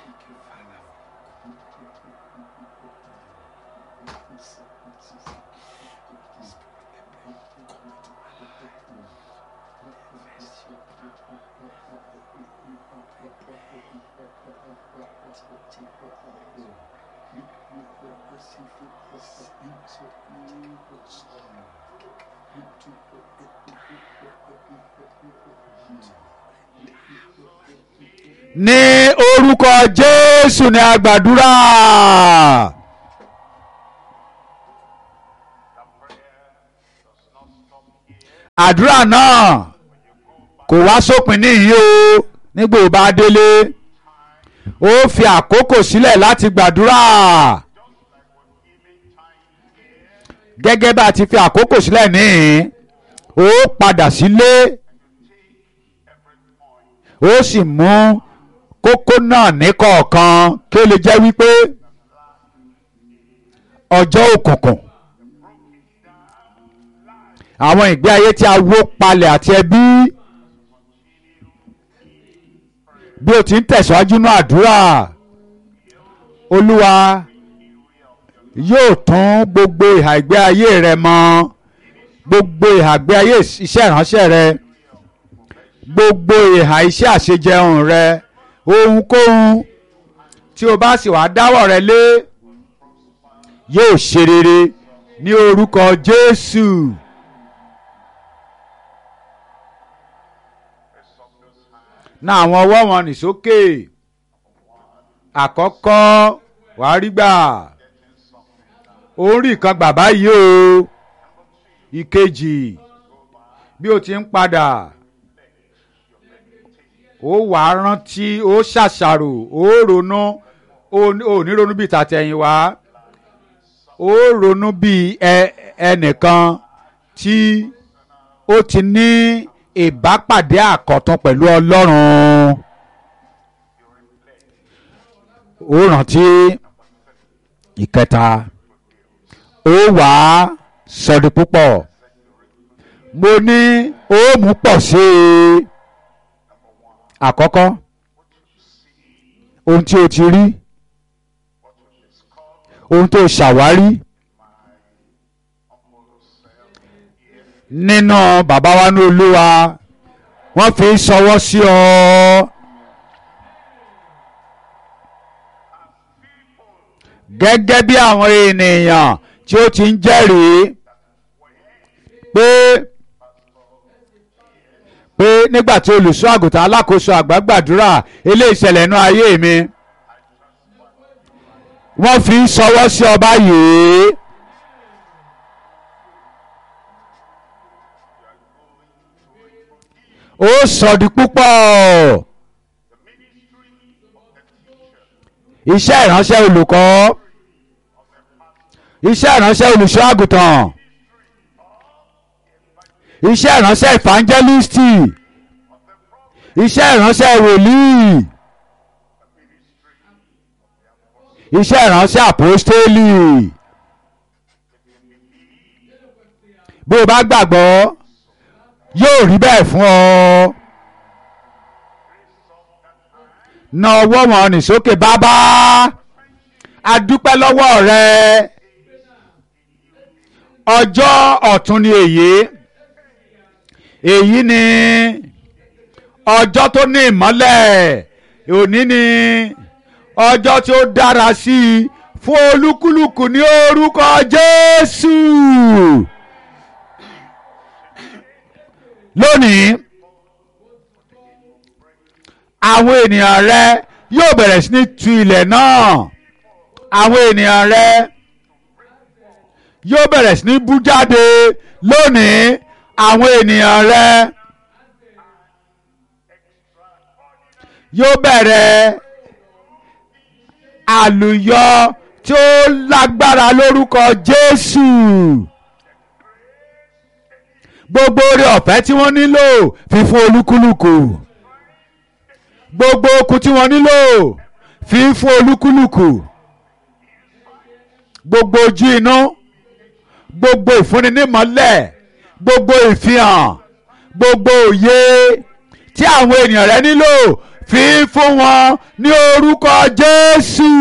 ní orúkọ jésù ní agbàdúrà àdúrà náà kò wá sópin níyì o nígbà ó bá délé ó fi àkókò sílẹ̀ láti gbàdúrà gẹ́gẹ́ bá a ti fi àkókò sílẹ̀ níhìn ó padà sílé ó sì mú kókó náà ní kọ̀ọ̀kan kí ó lè jẹ́ wípé ọjọ́ òkùnkùn àwọn ìgbé ayé tí a wó palẹ̀ àti ẹbí bí o ti ń tẹ̀síwájú ní àdúrà olúwa yóò tún gbogbo ìhà ìgbé ayé rẹ mọ́ gbogbo ìhà ìgbé ayé iṣẹ́ ìránṣẹ́ rẹ gbogbo ìhà iṣẹ́ àṣejẹun rẹ ohunkóhun tí o bá sì wá dáwọ́ rẹ lé yóò ṣe rere ní orúkọ Jésù. ná àwọn ọwọ́ wọn nì sókè àkọ́kọ́ wàá rí gbà orí kan gbà báyìí o ìkejì bí o ti ń padà ó wà á rántí ó ṣàṣàrò ó ronú ó ní ronú bíi tàtẹ̀yìnwá ó ronú bíi ẹnìkan tí ó ti ní ìbápàdé àkọ́tún pẹ̀lú Ọlọ́run ó rántí ìkẹta ó wà á sọdí púpọ̀ mo ní ó mú pọ̀ sí i àkọ́kọ́ ohun tí o ti rí ohun tó ṣàwárí nínú bàbá wa ní olúwa wọ́n fi ṣọwọ́ sí ọ. gẹ́gẹ́ bí àwọn ènìyàn tí ó ti ń jẹ́rìí pé pé nígbà tí olùṣọ́ àgùntàn alákòóso àgbà gbàdúrà eléyìí ṣẹlẹ̀ nínú ayé mi wọ́n fi ń ṣọwọ́ sí ọba yìí. ó sọ̀dí púpọ̀ iṣẹ́ ìránṣẹ́ olùkọ́ iṣẹ́ ìránṣẹ́ olùṣọ́ àgùntàn iṣẹ́ ìránṣẹ́ ìfàǹjẹ́lìstì iṣẹ́ ìránṣẹ́ wòlíì iṣẹ́ ìránṣẹ́ àpòstélì bí o bá gbàgbọ́ yóò rí bẹ́ẹ̀ fún ọ. na ọwọ́ wọn nì sókè bàbá a dúpẹ́ lọ́wọ́ rẹ ọjọ́ ọ̀tun ni èyí èyí ni ọjọ́ tó ní ìmọ́lẹ̀ òní ni ọjọ́ tí ó dára sí i fún olúkúlùkù ní orúkọ Jésù lónìí àwọn ènìyàn rẹ yóò bẹ̀rẹ̀ sí ní tu ilẹ̀ náà àwọn ènìyàn rẹ yóò bẹ̀rẹ̀ sí ní bú jáde lónìí àwọn ènìyàn rẹ yóò bẹ̀rẹ̀ àlùyọ tí ó lágbára lórúkọ Jésù gbogbo oore ọ̀fẹ́ tí wọ́n nílò fi fún olúkúlùkù gbogbo okun tí wọ́n nílò fi fún olúkúlùkù gbogbo ojú inú gbogbo ìfúnni nímọ́lẹ̀ gbogbo ìfihàn gbogbo òye tí àwọn ènìyàn rẹ nílò fi fún wọn ní orúkọ Jésù.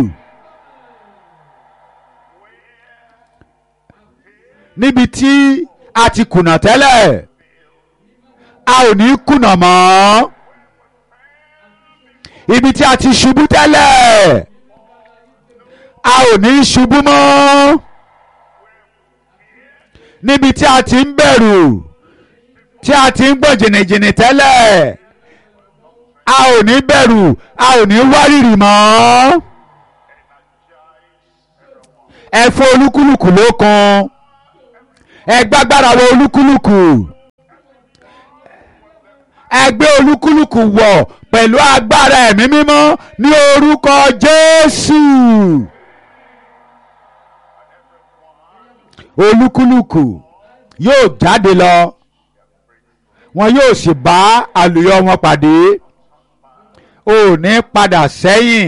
níbi tí a ti kùnà tẹ́lẹ̀ a ò ní kùnà mọ́ ibi tí a ti ṣubú tẹ́lẹ̀ a ò ní ṣubú mọ́ níbi tí a ti ń bẹ̀rù tí a ti ń gbọ́ jìnnìjìnnì tẹ́lẹ̀ a ò ní bẹ̀rù a ò ní wárìrì mọ́ ẹ fún olúkúlùkù lókun ẹ gbágbára wọ olúkúlùkù ẹ gbé olúkúlùkù wọ̀ pẹ̀lú agbára ẹ̀mí mímọ́ ní orúkọ Jésù. olúkúlùkù yóò jáde lọ wọn yóò sì bá àlùyọ wọn pàdé ò ní padà sẹ́yìn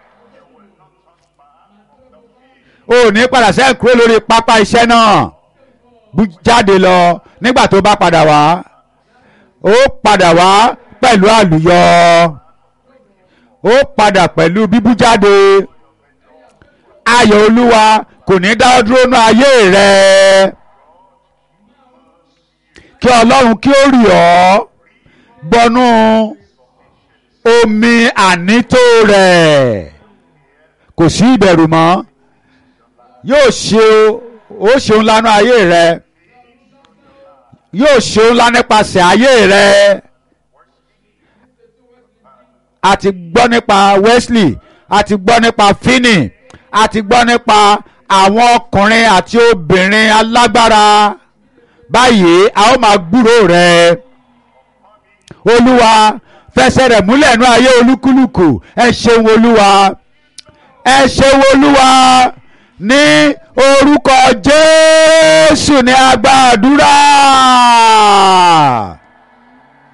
ò ní padà sẹ́yìn kúrò lórí pápá iṣẹ́ náà bú jáde lọ nígbà tó bá padà wá ó padà wá pẹ̀lú àlùyọ ó padà pẹ̀lú bíbú jáde ayọ̀ olúwa kò ní dá ọ dúró ní ayé rẹ kí ọlọ́run kí ó rì ọ́ bọnú omi ànító rẹ̀ kò sí ìbẹ̀rù mọ́ yóò ṣe ó ṣeun lánàá ayé rẹ yóò ṣeun lá nípasẹ̀ ayé rẹ a ti gbọ́ nípa Wesley a ti gbọ́ nípa Finney a ti gbọ́ nípa àwọn ọkùnrin àti obìnrin alágbára báyìí a ó máa gbúrò rẹ olúwa fẹsẹ̀ rẹ̀ múlẹ̀ nú ayé olúkúlùkù ẹ ṣeun olúwa ẹ ṣeun olúwa ní orúkọ jésù ní a gbàdúrà.